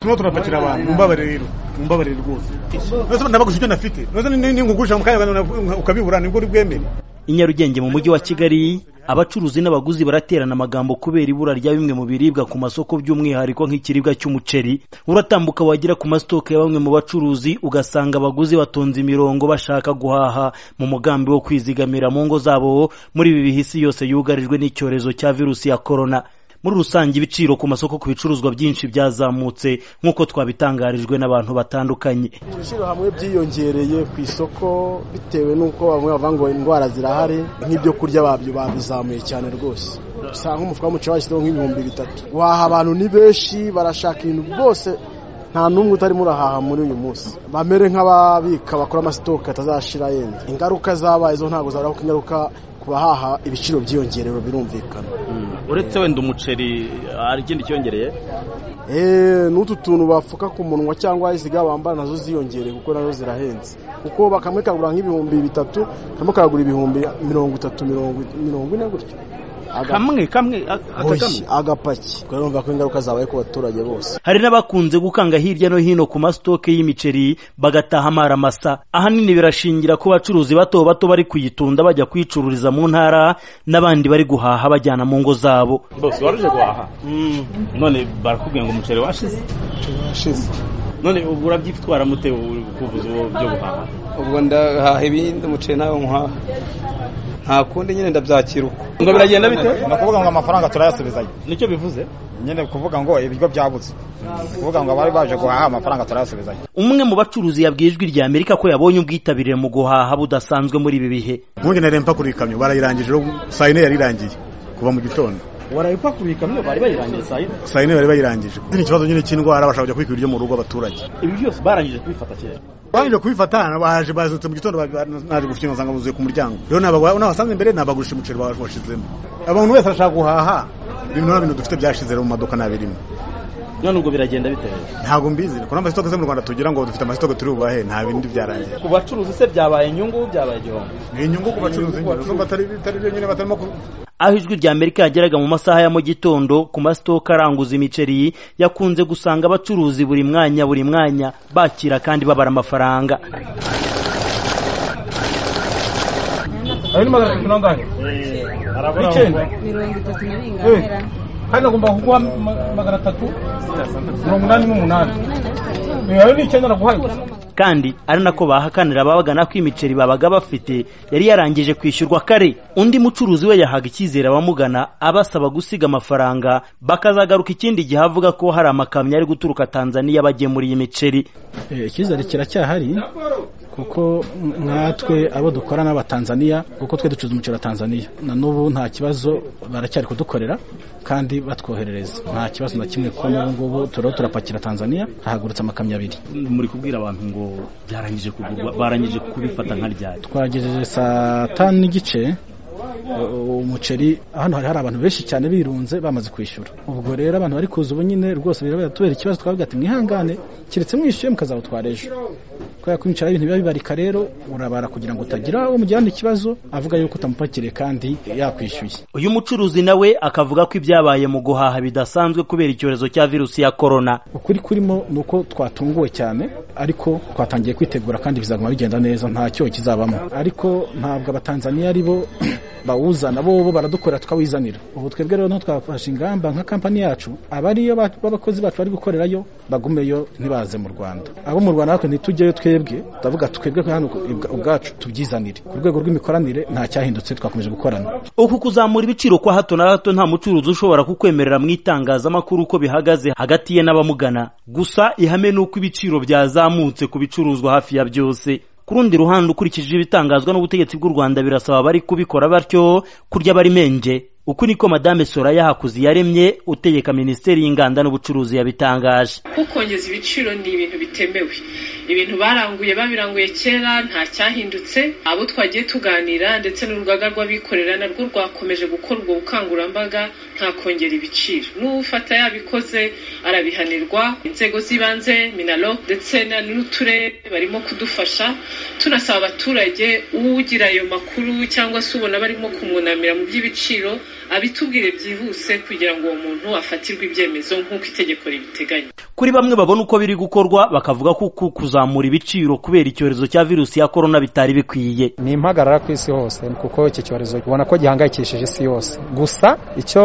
turimo turapakira abantu mumbabarire rero mumbabarire rwose nabaguze ibyo nafite ninkugurisha mu kanya ukabibura nibwo uri bwemere i nyarugenge mu mujyi wa kigali abacuruzi n'abaguzi baraterana amagambo kubera ibura rya bimwe mu biribwa ku masoko by'umwihariko nk'ikiribwa cy'umuceri uratambuka wagera ku masitoke ya bamwe mu bacuruzi ugasanga abaguzi batonze imirongo bashaka guhaha mu mugambi wo kwizigamira mu ngo zabo muri ibi bihe isi yose yugarijwe n'icyorezo cya virusi ya korona muri rusange ibiciro ku masoko ku bicuruzwa byinshi byazamutse nk'uko twabitangarijwe n'abantu batandukanye ibiciro hamwe byiyongereye ku isoko bitewe n'uko bamwe bavuga ngo indwara zirahari nk'ibyo kurya babyo babizamuye cyane rwose usanga umufuka w'umuceri washyizeho nk'ibihumbi bitatu guhaha abantu ni benshi barashaka ibintu bwose nta n'umwe utarimo urahaha muri uyu munsi bamere nk'ababika bakora amasitoke atazashira yenda ingaruka zabaye zo ntabwo zabaho ko ingaruka ku bahaha ibiciro byiyongerewe birumvikana uretse wenda umuceri hari ikindi cyongereye n'utu tuntu bapfuka ku munwa cyangwa iziga bambara nazo ziyongereye kuko nazo zirahenze kuko kamwe kagura nk'ibihumbi bitatu kamwe kagura ibihumbi mirongo itatu mirongo ine gutyo kamwe kamwe Oyi, agapaki urumva ko ingaruka zabaye ku baturage bose hari n'abakunze gukanga hirya no hino ku masitoke y'imiceri bagataha amaramasa ahanini birashingira ku bacuruzi bato bato bari kuyitunda bajya kuyicururiza mu ntara n'abandi bari guhaha bajyana mu ngo zabo bose waruje guhaha none barakubwiye ngo umuceri washize turashize none ubu urabyitwara mute uri kuvuza ubu byo guhaha ubwo ndahaha ibindi umuceri nawe nkuhaha nta kundi nyine ndabyakira uko ngo biragenda bite ni ukuvuga ngo amafaranga turayasubizanya nicyo bivuze nyine kuvuga ngo ibiryo byabuze kuvuga ngo abari baje guhaha amafaranga turayasubizanya umwe mu bacuruzi yabwiye ijwi rya amerika ko yabonye ubwitabire mu guhaha budasanzwe muri ibi bihe nkunge na rempa kuri iyi kamyo barayirangije rero saa yine yari irangiye kuva mu gitondo warayipakuye ikamyo bari bayirangiye saa yine saa yine bari bayirangije ikindi kibazo nyine cy'indwara bashaka kujya kwikura ibiryo mu rugo abaturage ibi byose barangije kubifata kera barangije kubifata baje bazutse mu gitondo ba- ba- naje gufinga nsanga buzuye ku muryango rero n'aba- n'abasanze imbere n'abagurisha umuceri ba- washizemo abantu wese arashaka guhaha bimwe na bintu dufite byashize rero mu maduka ntabirimo none ubwo biragenda bite ntabwo mbizi kuko n'amasitoke zo mu rwanda tugira ngo dufite amasitoke turi bubahe nta bindi byarangiye ku bacuruzi se byabaye inyungu byabaye igihombo ni inyungu ku bacuruzi nyine zo batari bitari byo nyine batarimo ku- aho ijwi rya amerika yageraga mu masaha ya mu gitondo ku masitoke aranguza imiceri yakunze gusanga abacuruzi buri mwanya buri mwanya bakira kandi babara amafaranga ayo ni magana atatu n'angahe icyenda mirongo itatu na bingahe kandi agomba kuguha ma- magana atatu mirongo inani n'umunani mirongo inani na bitatu Eh, ayo ni icyenda naguhaye gusa ukuramo kandi ari nako bahakanira ababagana ko imiceri babaga bafite yari yarangije kwishyurwa kare undi mucuruzi we yahaga icyizere abamugana abasaba gusiga amafaranga bakazagaruka ikindi gihe avuga ko hari amakamyo ari guturuka tanzaniya bagemuriye imiceri icyizere kiracyahari kuko nkatwe abo dukorana b'abatanzaniya kuko twe ducuruza umuceri wa tanzaniya na n'ubu nta kibazo baracyari kudukorera kandi batwoherereza nta kibazo na kimwe kuko n'ubu ngubu turiho turapakira tanzaniya hahagurutse amakamyo abiri muri kubwira abantu ngo byarangije kugurwa barangije kubifata nka ryari twagejeje saa tanu n'igice u- umuceri hano hari hari abantu benshi cyane birunze bamaze kwishyura ubwo rero abantu bari kuza ubu nyine rwose birabera tubera ikibazo twavuga ati mwihangane keretse mwishyuye mukazawutwara ejo kubera ko imiceri ari ibintu biba bibarika rero urabara kugira ngo utagira uwo mujyana ikibazo avuga yuko utamupakiriye kandi yakwishyuye uyu mucuruzi nawe akavuga ko ibyabaye mu guhaha bidasanzwe kubera icyorezo cya virusi ya korona ukuri kurimo ni uko twatunguwe cyane ariko twatangiye kwitegura kandi bizaguma bigenda neza nta cyoho kizabamo ariko ntabwo abatanzaniya ari bo bawuzana bo bo baradukorera tukawizanira ubu twebwe rero niho twafashe ingamba nka kampani yacu abariyo ba- b'abakozi bacu bari gukorerayo bagumeyo ntibaze mu rwanda abo mu rwanda natwe ntitujyeyo twebwe turavuga twebwe hano ubwa- ubwacu tubyizanire ku rwego rw'imikoranire nta cyahindutse twakomeje gukorana uku kuzamura ibiciro kwa hato na hato nta mucuruzi ushobora kukwemerera mu itangazamakuru uko bihagaze hagati ye n'abamugana gusa ihame ni uko ibiciro byazamutse ku bicuruzwa hafi ya byose ku rundi ruhande ukurikije ibitangazwa n'ubutegetsi bw'u rwanda birasaba abari kubikora batyo kurya bari menge uku niko madame soraya hakuzi yaremye utegeka minisiteri y'inganda n'ubucuruzi yabitangaje kukongeza ibiciro ni ibintu bitemewe ibintu baranguye babiranguye kera nta cyahindutse abo twagiye tuganira ndetse n'urugaga rw'abikorera narwo rwakomeje gukora ubwo bukangurambaga nta kongera ibiciro n'ufata yabikoze arabihanirwa inzego z'ibanze minalo ndetse na- n'uturere barimo kudufasha tunasaba abaturage ugira ayo makuru cyangwa se ubona barimo kumwunamira mu by'ibiciro abitubwire byihuse kugira ngo uwo muntu afatirwe ibyemezo nk'uko itegeko ribiteganya kuri bamwe babona uko biri gukorwa bakavuga ko uku kuzamura ibiciro kubera icyorezo cya virusi ya korona bitari bikwiye ni impagarara ku isi hose kuko iki cyorezo ubona ko gihangayikishije isi yose gusa icyo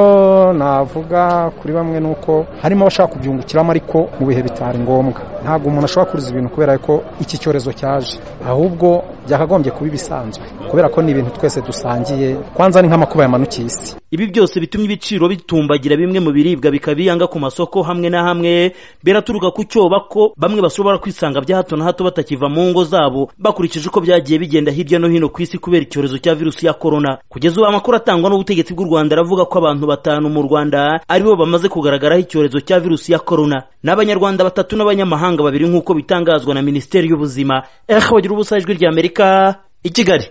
navuga kuri bamwe ni uko harimo abashaka kubyungukiramo ariko mu bihe bitari ngombwa ntabwo umuntu ashobora kuruza ibintu kubera ko iki cyorezo cyaje ahubwo byakagombye kuba ibisanzwe kubera ko ni ibintu twese dusangiye kwanza ni nk'amakuba yamanukiye isi ibi byose bitumye ibiciro bitumbagira bimwe mu biribwa bikabiyanga ku masoko hamwe na hamwe biraturuka ku cyoba ko bamwe bashobora kwisanga bya hato na hato batakiva mu ngo zabo bakurikije uko byagiye bigenda hirya no hino ku isi kubera icyorezo cya virusi ya korona kugeza ubu amakuru atangwa n'ubutegetsi bw'u Rwanda aravuga ko abantu batanu mu Rwanda aribo bamaze kugaragaraho icyorezo cya virusi ya korona n'abanyarwanda batatu n'abanyamahanga babiri nk'uko bitangazwa na Minisiteri y'Ubuzima eh bagira ubusajwi ry'Amerika i Kigali